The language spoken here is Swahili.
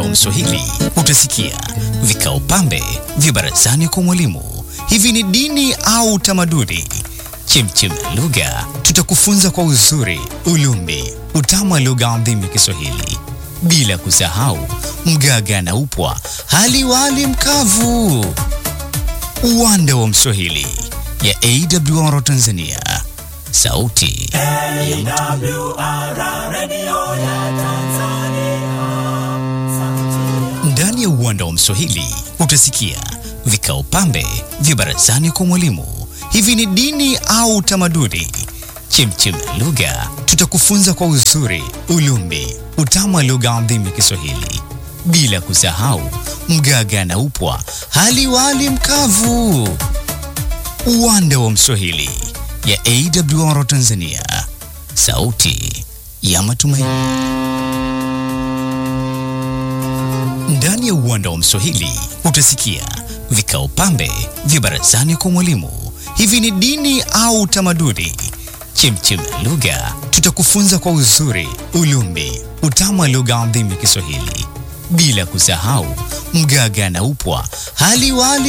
uwanda wa Mswahili utasikia vikao pambe vya barazani kwa mwalimu. Hivi ni dini au utamaduni? Chemchem ya lugha, tutakufunza kwa uzuri, ulumbi, utamu wa lugha adhimu ya Kiswahili, bila kusahau mgaga na upwa, hali wali mkavu. Uwanda wa Mswahili ya AWR Tanzania, sauti ya ndani ya uwanda wa Mswahili utasikia vikao pambe vya barazani kwa mwalimu. Hivi ni dini au utamaduni? Chemchem ya lugha, tutakufunza kwa uzuri, ulumbi, utamu wa lugha adhimu ya Kiswahili, bila kusahau mgaga na upwa, hali wali mkavu. Uwanda wa Mswahili ya AWR Tanzania, sauti ya matumaini. Ndani ya uwanda wa Mswahili utasikia vikao pambe vya barazani kwa mwalimu. Hivi ni dini au utamaduni? Chemchem ya lugha, tutakufunza kwa uzuri, ulumbi, utamu wa lugha adhimu ya Kiswahili, bila kusahau mgaga na upwa, hali wali